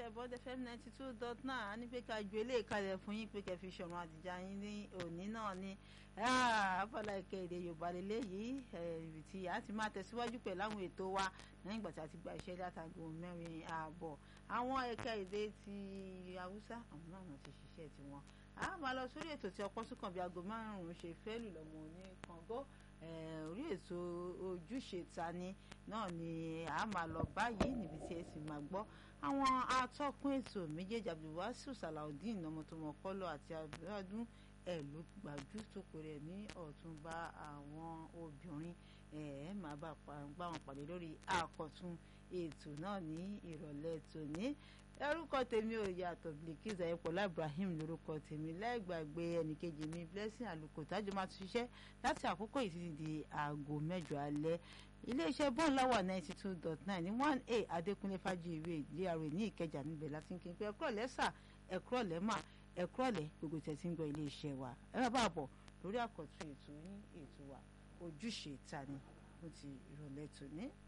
iléeṣẹ́ bond fm ninety two dot nine á ní pé ká ju eléyìí kalẹ̀ fún yín pé kẹ́ fi ṣọ̀run àtijọ́ yín ní òní náà ni abala ìkéde yorùbá lélẹ́yìí ibi tí a ti máa tẹ̀síwájú pẹ̀lú àwọn ètò wa lẹ́yìn ìgbà tí a ti gba iṣẹ́ látago mẹ́rin ààbọ̀ àwọn ẹ̀ka èdè ti haúsá àwọn náà ti ṣiṣẹ́ tiwọn a máa lọ sórí ètò tí ọpọ́ sùkàn bíi aago márùn-ún ṣe fẹ́ lù lọ́mọ ní kàngó orí ètò ojúṣe tani náà ni a máa lọ báyìí níbi tí ẹ sì máa gbọ́ àwọn atọ́kùn ètò méjèèjì abdulwasiu salaudeen ọmọtọmọkọlọ àti abdulwadun ẹ ló gbàjú tó pè rẹ ní ọ̀túnba àwọn obìnrin ẹ máa bá wọn pàdé lórí àkọ́tún ètò náà ní ìrọ̀lẹ́ tòní orúkọ tèmi ò yàtọ̀ Bilkisu ayọ̀pọ̀lá Ibrahim lórúkọ tèmi lẹ́gbàgbé ẹnìkejì mi Blessing àlùkò tájọ máa tún ṣiṣẹ́ láti àkókò yìí títí di aago mẹ́jọ alẹ́ iléeṣẹ́ bọ́ọ̀n láwà ninety two dot nine ní one a Adékúnlé Fájuyìwé DRA ní Ìkẹjà níbẹ̀ láti ń kí n pé ẹ̀kúrọ̀ lẹ́sà ẹ̀kúrọ̀ lẹ́mà ẹ̀kúrọ̀ lẹ́ gbogbo tẹ̀ tí ń gbọ́ iléeṣẹ́ wa ẹ má bàa bọ̀ lórí àkọ́tún ètò yín ètò wa ojúṣe ìta ni mo ti ìrọ̀lẹ́ tòní.